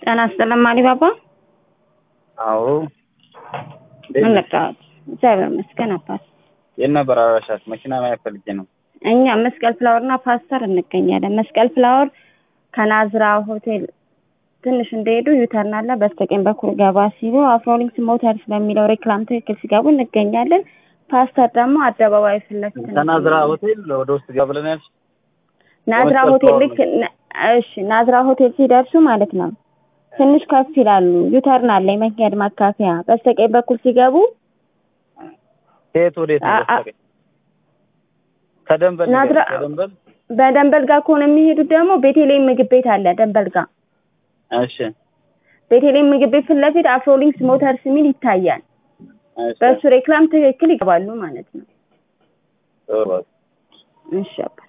ጤና ይስጥልን ማሊባባ። አዎ ምን ልርዳዎት? እግዚአብሔር ይመስገን አባት። የት ነበር አድራሻት? መኪና ማየት ፈልጌ ነው። እኛ መስቀል ፍላወር እና ፓስተር እንገኛለን። መስቀል ፍላወር ከናዝራ ሆቴል ትንሽ እንደሄዱ ዩተርን አለ። በስተቀኝ በኩል ገባ ሲሉ አፍሮሊንክስ ሞተርስ በሚለው ሬክላም ትክክል ሲገቡ እንገኛለን። ፓስተር ደግሞ አደባባይ ፊት ለፊት ከናዝራ ሆቴል ወደ ውስጥ ገባ ብለን ያልሽ ናዝራ መስቀል ሆቴል ፍላወር ልክ እሺ፣ ናዝራ ሆቴል ሲደርሱ ማለት ነው ትንሽ ከፍ ይላሉ። ዩተርን አለ የመንገድ ማካፈያ። በስተቀኝ በኩል ሲገቡ ከየት ወዴት ነው? አ- አ- በስተቀኝ ከደንበል ናዝራ ንገሪኝ፣ ከደንበል በደንበል ጋር ከሆነ የሚሄዱት ደግሞ ቤቴሌም ምግብ ቤት አለ ደንበል ጋር። እሺ ቤቴሌም ምግብ ቤት ፊት ለፊት አፍሮሊንክስ ሞተርስ የሚል ይታያል። እሺ በእሱ ሬክላም ትክክል ይገባሉ ማለት ነው። ጥሩ እሺ አባ